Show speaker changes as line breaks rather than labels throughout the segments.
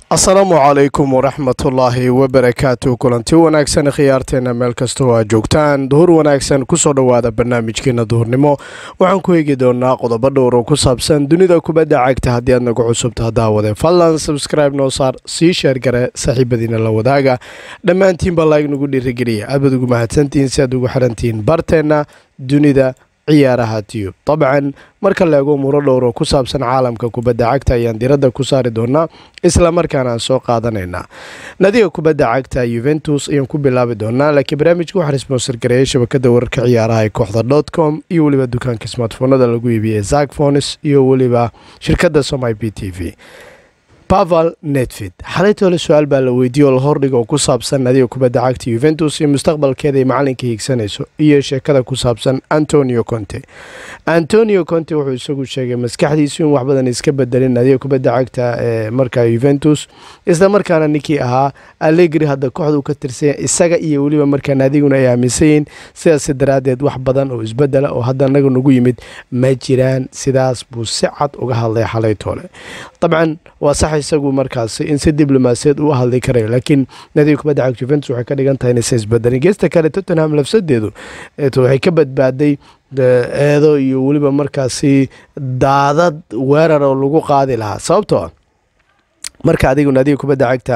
asalaamu calaykum waraxmatullaahi wabarakaatu kulanti wanaagsan khiyaarteena meel kastoo aad joogtaan duhur wanaagsan kusoo dhowaada barnaamijkeena duhurnimo waxaan ku eegi doonaa qodobo dhowr oo ku saabsan dunida kubadda cagta haddii aad nagu cusubta hadaawadee fadlan sabscribe noo saar sii sheer gare saaxiibadiina la wadaaga dhammaantiinba laag nagu dhiirigeliya aad baad ugu mahadsantihiin si aad ugu xirantihiin barteenna dunida ciyaaraha tiyub dabcan marka la eego muro dhowr oo ku saabsan caalamka kubadda cagta ayaan diradda ku saari doonaa isla markaana aan soo qaadanaynaa nadiga kubadda cagta yuventus ayaan ku bilaabi doonaa laakiin barnaamijka waxaa sponsor gareeyay shabakada wararka ciyaaraha ee kooxda dot com iyo weliba dukaanka smartfoonada lagu iibiyey zakfonis iyo weliba shirkadda somai b t v paval netfid xalaytoole su-aal baa la weydiiyey oo la hordhiga oo ku saabsan nadiga kubadda cagta yuventus iyo mustaqbalkeeda ay macalinka hiigsanayso iyo sheekada ku saabsan antonio conte antonio conte wuxuu isagu sheegay maskaxdiisu in wax badan iska bedelin nadiga kubadda cagta ee markaa yuventus isla markaana ninkii ahaa allegri hadda kooxdu ka tirsanya isaga iyo weliba markaa nadiguna ay aaminsan yihiin sidaas daraaddeed wax badan oo isbedela oo hadda naga nagu yimid ma jiraan sidaas buu si cad uga hadlay xalaytoole dabcan waa sax isagu markaas in si diblomaasiyeed uu hadli karayo laakiin nadiga kubadda cagta juventus waxay ka dhigan tahay inaysa isbedelin geesta kale tottenham lafsadeedu waxay ka badbaaday eedo iyo weliba markaasi daadad weerar oo lagu qaadi lahaa sababtoo ah marka adigu naadiga kubadda cagta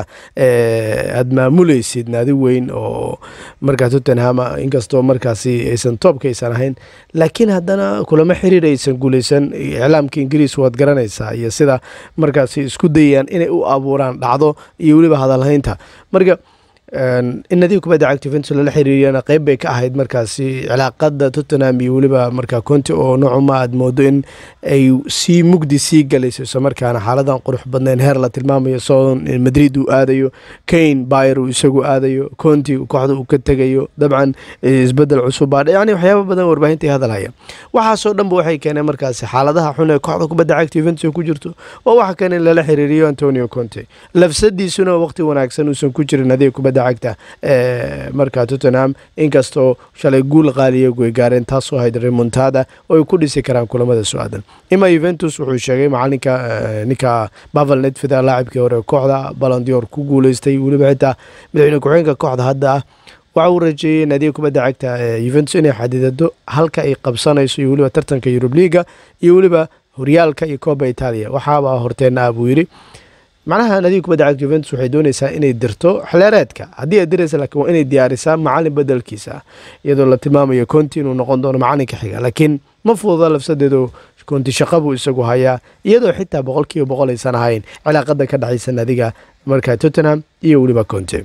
aada maamuleysid naadi weyn oo markaa tottenham inkastoo markaasi aysan toobka aysan ahayn laakiin haddana kulamo xiriir aysan guuleysan iclaamka ingiriis waad garanaysaa iyo sida markaasi isku dayayaan inay u abuuraan dhacdo iyo weliba hadalhaynta marka in nadiga kubadda cagta juventus lala xiriiriyana qeyb bay ka ahayd markaasi cilaaqada tottenham iyo weliba markaa conti oo noocuma aad moodo in ay sii mugdi sii galayso isla markaana xaaladan qurux badnayn heer la tilmaamayo soon madrid uu aadayo kane bayer uu isagu aadayo conti kooxda uu ka tegayo dabcan isbedel cusubaa yani waxyaaba badan warbaahinta ay hadalhaya waxaasoo dhanba waxay keeneen markaasi xaaladaha xun ee kooxda kubadda cagta juventus ay ku jirto oo waxa keena in lala xiriiriyo antonio conte lafsadiisuna waqti wanaagsan uusan ku jirin nadiga kubadda cagta markaa tottenham inkastoo shalay guul qaaliya way gaareen taasoo ahayd remontada oo ay ku dhisi karaan kulamada su-aadan ima yuventus wuxuu sheegay macalinka ninka bavel netfida laacibkii hore kooxda balandior ku guuleystay weliba xitaa madaxweyne ku-xigeenka kooxda hadda ah waxa uu rajeeyey naadiga kubadda cagta yuventus inay xadidado halka ay qabsanayso iyo weliba tartanka yurub liiga iyo weliba horyaalka iyo kooba itaaliya waxaaba horteena ah buu yidhi macnaha nadiga kubadda cagta juventus waxay doonaysaa inay dirto xleereedka haddii ay diraysa laakiin waa inay diyaarisaa macalin bedelkiisa ah iyadoo la tilmaamayo conti inuu noqon doono macalinka xiga laakiin ma fududa lafsadeedu conti shaqa buu isagu hayaa iyadoo xitaa boqol kiiba boqol aysan ahayn cilaaqada ka dhexaysa nadiga markaa tottenham iyo weliba conte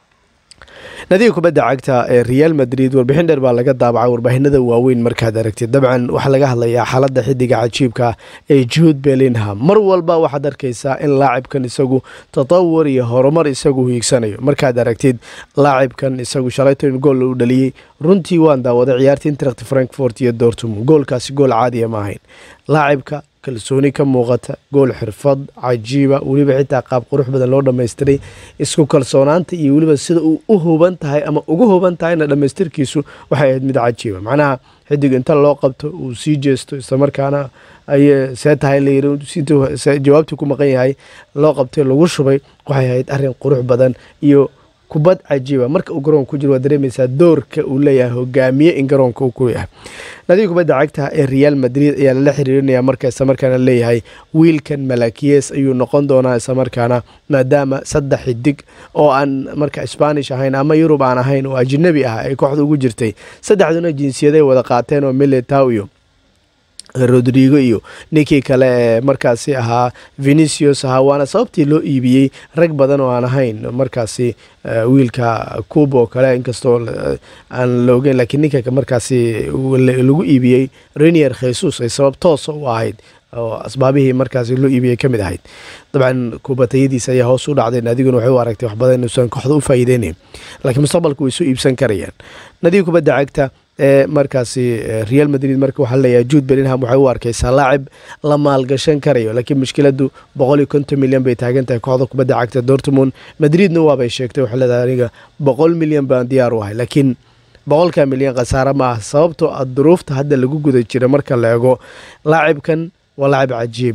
nadiga kubadda cagta ee real madrid warbixin dheer baa laga daabacay warbaahinada waaweyn markaad aragtid dabcan waxaa laga hadlayaa xaaladda xidiga cajiibka ee juud belinham mar walba waxaad arkaysaa in laacibkan isagu tatawur iyo horumar isagu hiigsanayo markaad aragtid laacibkan isagu shalayton gool u dhaliyey runtii waan daawaday ciyaarta interact frankfort iyo dortmund goolkaasi gool caadiya ma ahayn laacibka kalsooni ka muuqata gool xirfad cajiiba weliba xitaa qaab qurux badan loo dhammaystiray isku kalsoonaanta iyo weliba sida uu u huban tahay ama ugu huban tahayna dhammaystirkiisu waxay ahayd mid cajiiba macnaha xidig inta loo qabto uu sii jeesto islamarkaana ay see tahay layiri jawaabtii ku maqan yahay loo qabtay lagu shubay waxay ahayd arrin qurux badan iyo kubad cajiiba marka uu garoonka ku jiro waad dareemaysaa doorka uu leeyahay hogaamiye in garoonka uu ku yahay nadiga kubadda cagta ee real madrid ayaa lala xiriirinaya marka islamarkaana leeyahay wiilkan malakiyes ayuu noqon doonaa islamarkaana maadaama saddex xidig oo aan marka spanish ahayn ama yurub aan ahayn oo ajnabi ah ay kooxda ugu jirtay saddexduna jinsiyaday wada qaateen oo militow iyo rodrigo iyo ninkii kale ee markaasi ahaa venicius ahaa waana sababtii loo iibiyey rag badan oo aan ahayn markaasi wiilka cuba oo kale inkastoo aan la ogeyn laakiin ninka markaasi lagu iibiyey renier khesus ay sabab toosa u ahayd oo asbaabihii markaasi loo iibiyey ka mid ahayd dabcan kubatayadiisa ayaa hoos u dhacday nadiguna waxay u aragtay wax badan inuusan kooxda u faa'iideynayn laakiin mustaqbalka way soo iibsan karayaan nadiga kubadda cagta ee markaasi real madrid marka waxaa leeyahay juud belinham waxay u arkaysaa laacib la maalgashan karayo laakiin mushkiladu boqol iyo konton milyan bay taagan tahay kooxda kubadda cagta dortmund madridna waabay sheegtay waxay leedahay aniga boqol milyan baan diyaar u ahay laakiin boqolka milyan khasaare ma ah sababtoo ah duruufta hadda lagu guda jira marka la eego laacibkan waa laacib cajiib ah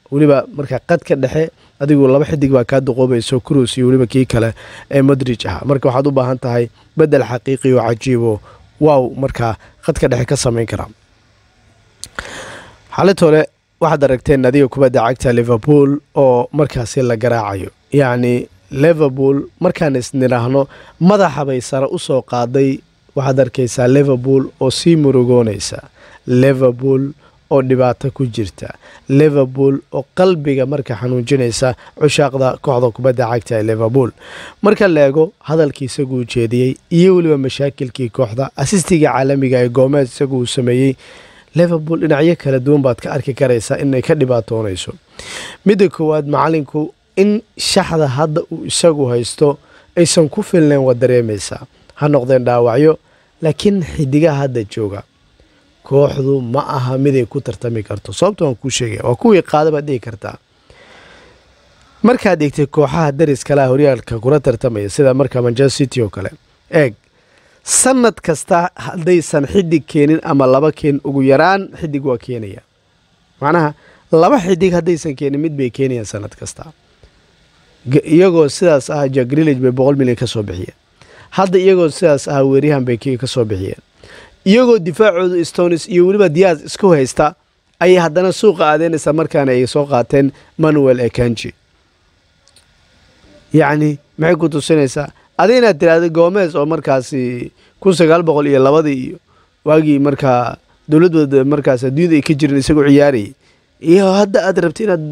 weliba marka qadka dhexe adigu laba xidig baa kaa duqoobayso crus iyo weliba kii kale ee madrij ah marka waxaad u baahan tahay bedel xaqiiqi oo cajiibo waaw markaa qadka dhexe ka samayn karaa xalitole waxaad aragteen nadiga kubadda cagta liverpool oo markaasi la garaacayo yacni liverpool markaan isnidhaahno madaxa bay sare u soo qaaday waxaad arkaysaa liverpool oo sii murugoonaysa liverpool oo dhibaato ku jirta liverpool oo qalbiga marka xanuujinaysa cushaaqda kooxda kubadda cagta ee liverpool marka la eego hadalkii isaguu jeediyey iyo weliba mashaakilkii kooxda asistiga caalamiga ee goomeed isagu uu sameeyey liverpool dhinacyo kala duwan baad ka arki karaysaa inay ka dhibaatoonayso midda koowaad macalinku in shaxda hadda uu isagu haysto aysan ku filnayn waa dareemaysaa ha noqdeen dhaawacyo laakiin xidigaha hadda jooga kooxdu ma aha miday ku tartami karto sababta waan kuu sheegaya waa kuwii qaada baad dhigi kartaa markaad eegtay kooxaha daris kalea horyaalka kula tartamaya sida marka manchester city oo kale eeg sanad kasta haddaysan xidig keenin ama laba keen ugu yaraan xidig waa keenaya macnaha laba xidig haddaysan keenin mid bay keenayaan sanad kasta iyagoo sidaas ah jagrillage bay boqol milyan ka soo bixiyeen hadda iyagoo sidaas ah weeryahan bay ka soo bixiyeen iyagoo difaacoodu stonis iyo weliba diyaas isku haysta ayay haddana suuqa aadeynaysaa markaana ay soo qaateen manuel ekanji yacni maxay ku tusinaysaa adi inaad tiraahda goomes oo markaasi kun sagaal boqol iyo labadii iyo waagii markaa dowladooda markaas adduunyada ay ka jirin isagoo ciyaarayay iyo hadda aad rabta inaad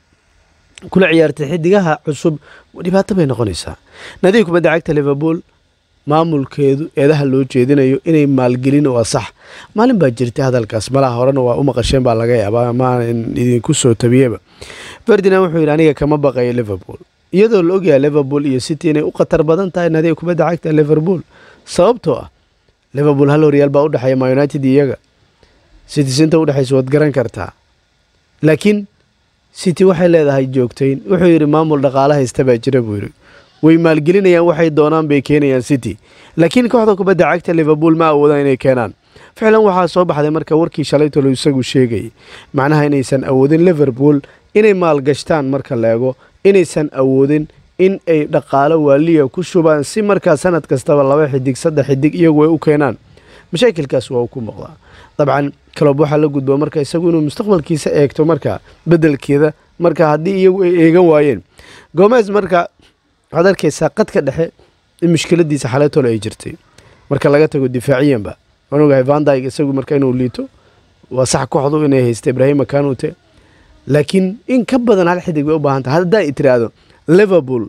kula ciyaartay xidigaha cusub dhibaato bay noqonaysaa nadiga kubadda cagta liverpool maamulkeedu eedaha loo jeedinayo inay maalgelin waa sax maalin baa jirtay hadalkaas malaha horena waa u maqasheen baa laga yaabaa maanan idinku soo tabiyeba ferdinand wuxuu yidhi aniga kama baqayo liverpool iyadoo la ogyahay liverpool iyo city inay u khatar badan tahay nadiga kubadda cagta liverpool sababtoo ah liverpool hal horyaal baa udhexeeya ma united iyaga city sinta udhexaysa waad garan kartaa laakiin city waxay leedahay joogtayn wuxuu yidhi maamul dhaqaala haysta baa jira buu yidhi way maalgelinayaan waxay doonaan bay keenayaan city laakiin kooxda kubadda cagta liverpool ma awoodaan inay keenaan ficlan waxaa soo baxday marka warkii shalaytolo isagu sheegayay macnaha inaysan awoodin liverpool inay maalgashtaan marka la eego inaysan awoodin in ay dhaqaalo waaliya ku shubaan si markaa sanad kastaba laba xidig saddex xidig iyagu ay u keenaan mashaakilkaas waa uu ku muuqdaa dabcan kalob waxaa la gudbo marka isagu inuu mustaqbalkiisa eegto marka bedelkeeda marka haddii iyagu ay eegan waayeen gomes marka waxaad arkaysaa qadka dhexe in mushkiladiisa xaleetole ay jirtay marka laga tago difaaciyanba waan ogahay vandyg isagu marka inuu liito waa sax kooxdu inay haysta ibraahima kanute laakiin in ka badan hal xidig bay u baahan tahay haddaa i tiraahdo liverpool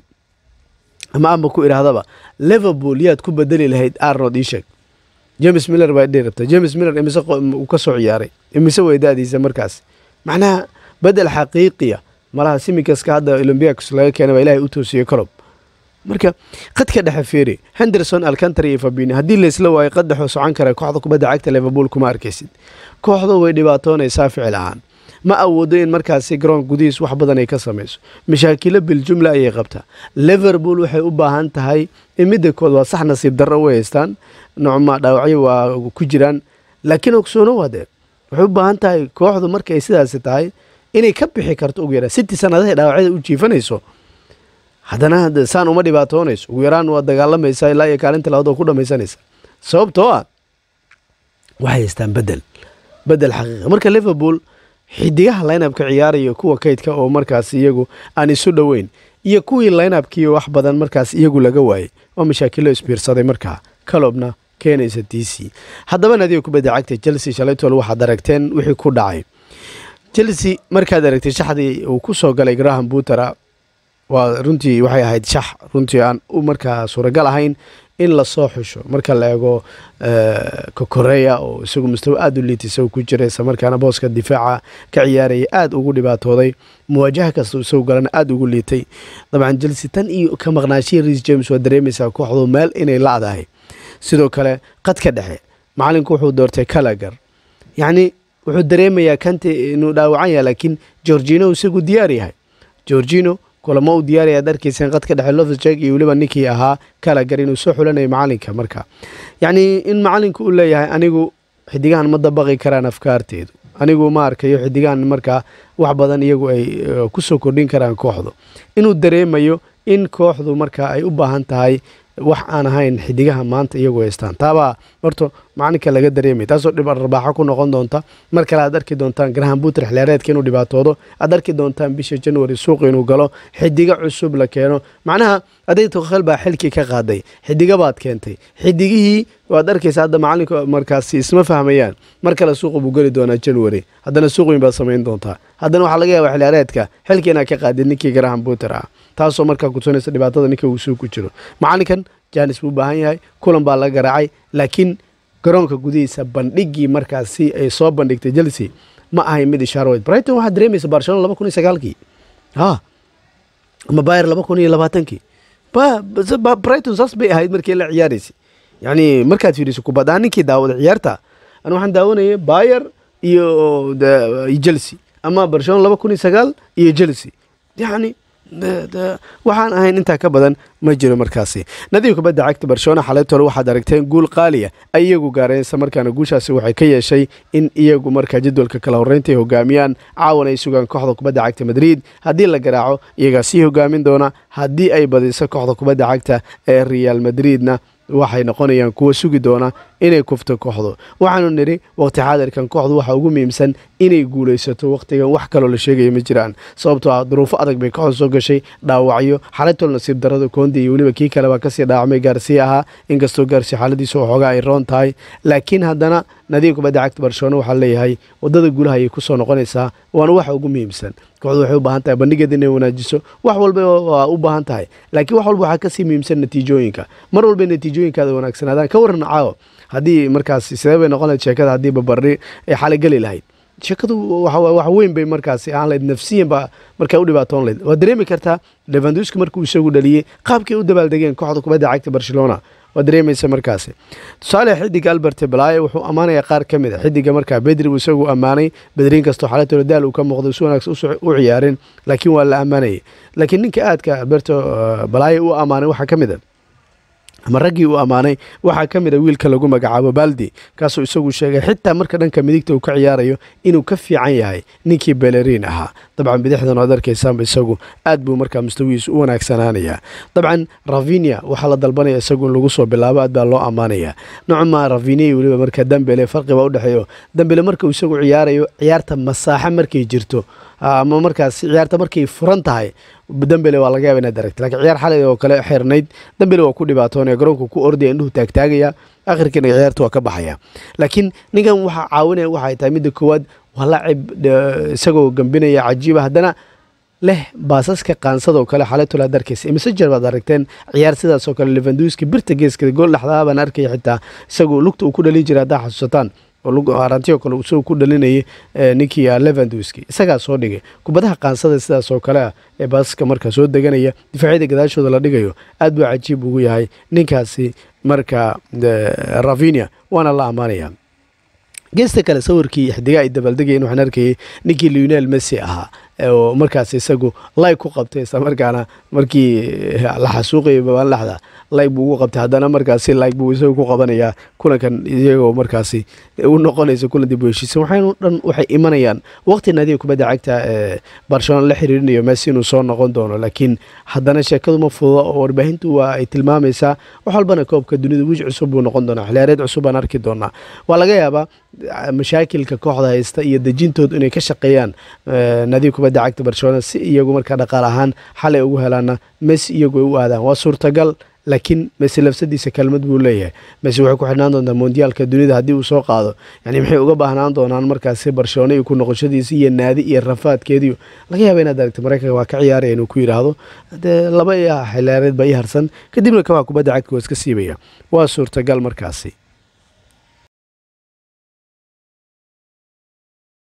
ama amba ku idhaahdaba liverpool yaad ku bedeli lahayd arnold ishek james miller baa dhihi rabta james miller imise uu ka soo ciyaaray imise way da-diisa markaas macnaha bedel xaqiiqiya malaha simikaska hadda olombiacos laga keena baa ilahay u toosiyey colob marka qadka dhexe feeri henderson alcantar iyo fabini haddii laysla waayo qad dhexoo socon kara kooxda kubadda cagta liverpool kuma arkaysid kooxdu way dhibaatoonaysaa ficil ahaan ma awoodo in markaasi garoon gudihiis wax badan ay ka samayso mashaakilo biljumla ayay qabtaa liverpool waxay u baahan tahay in midda kood waa sax nasiib darro way haystaan nocma dhaawacyo waa ku jiraan laakiin ogsoono waadee waxay u baahan tahay kooxdu markay sidaasi tahay inay ka bixi karto ugu yaraan city sanadahay dhaawacyada u jiifanayso haddana saan uma dhibaatoonayso ugu yaraan waa dagaalamaysaa ilaa iyo kaalinta labaad oo ku dhamaysanaysa sababtoo ah waxay haystaan bedel bedel xaqiiqa marka liverpool xidigaha lineapka ciyaaraya kuwa kaydka oo markaas iyagu aan isu dhoweyn iyo kuwii lineapkii wax badan markaas iyagu laga waayey oo mashaakilo isbiirsaday markaa kalobna keenaysa d c haddaba nadiga kubadda cagta chelsea shalaytol waxaad aragteen wixii ku dhacay chelsea markaad aragtay shaxdii uu ku soo galay graham buutera waa runtii waxay ahayd shax runtii aan u markaa suuragal ahayn in lasoo xusho marka la eego kokoreya oo isagu mustawa aada u liita isagu ku jira isla markaana booska difaaca ka ciyaaraya aada ugu dhibaatooday muwaajaha kasta isagu galana aada ugu liitay dabcan chelsea tan iyo ka maqnaashihii reis james waa dareemaysaa kooxdu meel inay lacdahay sidoo kale qadka dhexe macalinku wuxuu doortay kalagar yacni wuxuu dareemayaa kante inuu dhaawacan yahay laakiin georgino isagu diyaar yahay georgino kulamo uu diyaaraya darkiisan qadka dhexe lofsjeg iyo weliba ninkii ahaa kalagar inuu soo xulanayo macalinka marka yacnii in macalinku uu leeyahay anigu xidigahan ma dabaqi karaan afkaarteedu anigu ma arkayo xidigahan markaa wax badan iyagu ay kusoo kordhin karaan kooxdu inuu dareemayo in kooxdu markaa ay u baahan tahay wax aan ahayn xidigaha maanta iyagu haystaan taabaa horta macalinka laga dareemay taasoo dhib arbaaxo ku noqon doonta mar kale aad arki doontaan garahan buuter xiliyaareedka inuu dhibaatoodo aad arki doontaan bisha january suuq inuu galo xidigo cusub la keeno macnaha aday tokhel baa xilkii ka qaaday xidiga baad keentay xidigihii waad arkaysa hadda macalinka markaasi isma fahmayaan mar kale suuqa buu geli doonaa january haddana suuq weyn baad samayn doontaa haddana waxaa laga yaaba xiliyaareedka xilkii inaad ka qaadid ninkii garahan buuter ah taasoo markaa kutusinaysa dhibaatada ninka uu suu ku jiro macalinkan janis buu u baahan yahay kulan baa laga garaacay laakiin garoonka gudihiisa bandhigii markaasi ay soo bandhigtay chelsea ma ahayn mid ishaarweyd brighton waxaa dareemaysa barcelona laba kun iyo sagaalkii ha ama bayer laba kun iyo labaatankii brighton saas bay ahayd markii la ciyaaraysay yacni markaad fiiriso kubaddaa ninkii daawada ciyaarta ani waxaan daawanayay bayer iyo chelsea ama barcelona laba kun iyo sagaal iyo chelsea yacni waxaan ahayn intaa ka badan ma jiro markaasi nadiib kubadda cagta barcelona xalaytole waxaad aragteen guul qaaliya ay iyagu gaareen isla markaana guushaasi waxay ka yeeshay in iyagu markaa jadwalka kala horreynta ay hogaamiyaan caawan ay sugaan kooxda kubadda cagta madrid haddii la garaaco iyagaa sii hogaamin doona haddii ay badiso kooxda kubadda cagta ee real madridna waxay noqonayaan kuwa sugi doona inay kufto kooxdu waxaanu nidhi waqti xaadirkan kooxdu waxaa ugu muhiimsan inay guulaysato wakhtigan wax kaloo la sheegaya ma jiraan sababtoo ah duruufo adag bay kooxdu soo gashay dhaawacyo xalaytol nasiib darada koondi iyo weliba kii kale baa kasii dhaawacmay gaarsiya ahaa inkastoo gaarsiya xaaladiisa waxoogaa ay roon tahay laakiin haddana nadiib kubadda cagta barcelona waxaa leeyahay wadada guulaha ayay kusoo noqonaysaa waana waxa ugu muhiimsan kooxdu waxay u baahan tahay bandhigeeda inay wanaajiso wax walba waa u baahan tahay laakiin wax walba waxaa kasii muhiimsan natiijooyinka mar walba natiijooyinkaada wanaagsanaadaan ka waran caawo haddii markaas sidee bay noqon lahayd sheekada haddii babari ay xalay geli lahayd sheekadu wax weyn bay markaasi ahaan lahayd nafsiyan baa markaa u dhibaatoon lahayd waad dareemi kartaa levanduski markuu isagu dhaliyey qaabkay u dabaaldegeen kooxda kubadda cagta barcelona waad dareemaysa markaasi tusaale xidiga albert balaaye wuxuu ammaanayaa qaar ka mid a xidiga markaa bedri uu isagu ammaanay bedriin kastoo xalatoola daal uu ka muuqday si wanaagsan u ciyaareen laakiin waa la ammaanayay laakiin ninka aadka alberto balaaye u ammaanay waxaa ka mid a ama raggii uu ammaanay waxaa ka mid a wiilka lagu magacaabo baldi kaasoo isagu sheegay xitaa marka dhanka midigta uu ka ciyaarayo inuu ka fiican yahay ninkii beleriin ahaa dabcan bidixdan oad arkaysaanba isagu aad buu markaa mustawihiisu u wanaagsanaanayaa dabcan ravinia waxaa la dalbanaya isagu in lagu soo bilaabo aad baa loo ammaanayaa nocma ravinia iyo weliba marka dambele farqibaa udhexeeyo dambele marka uu isagu ciyaarayo ciyaarta masaaxo markay jirto ama markaas ciyaarta markay furan tahay dambele waa laga yaaba inaad aragta lakiin ciyaar xalay oo kale xirnayd dambele waa ku dhibaatoonaya garoonka ku ordaya indhuhu taagtaagaya akhirkiina ciyaarta waa ka baxaya laakiin ninkan waxaa caawinaya waxay tahay midda koowaad waa lacib isagoo gambinaya cajiiba haddana leh baasaska qaansadoo kale xalaytol aad arkaysa imasejer baad aragteen ciyaar sidaasoo kale levanduski birta geeska gool dhexdaa baan arkaya xitaa isagoo lugta uu ku dhalin jiray haddaa xasuusataan arantioo kale isagoo ku dhalinayay ninkii levanduski isagaa soo dhigay kubadaha qaansada sidaas oo kale ah ee baasaska markaa soo deganaya difaacyada gadaashooda la dhigayo aad buu cajiib ugu yahay ninkaasi marka ravinia waana la ammaanaya geesta kale sawirkii xidigaa ay dabaaldegayeen waxaan arkayay ninkii leonel messi ahaa oo markaas isagu layg ku qabtay isla markaana markii la xasuuqayay babaanlaxda layg buu ugu qabtay haddana markaasi layg buu isagu ku qabanayaa kulankan iyagoo markaasi u noqonaysa kulan dib u heshiisan waxaynu dhan waxay imanayaan waqti nadiga kubadda cagta ee barcelona la xiriirinayo messi inuu soo noqon doono laakiin haddana sheekadu ma fududa oo warbaahintu waa ay tilmaamaysaa wax walbana koobka dunida wiij cusub buu noqon doonaa xiliyaareed cusub baan arki doonaa waa laga yaabaa mashaakilka kooxda haysta iyo dejintoodu inay ka shaqeeyaan nadiga kubadda cagta barcelona si iyagu markaa dhaqaal ahaan xalay ugu helaana messi iyagu ay u aadaan waa suurtagal laakiin messi lafsadiisa kelmad buu leeyahay messi waxay ku xidhnaan doontaa mondiyaalka dunida haddii uu soo qaado yani maxay uga baahnaan doonaan markaasi barcelona iyo ku noqoshadiisa iyo naadi iyo rafaadkeediyo laga yaaba inaad aragta maraykanka waa ka ciyaaraya inuu ku yidhaahdo dee laba xilaareed baa ii harsan kadibna kabaa kubadda cagta waa iska siibaya waa suurtagal markaasi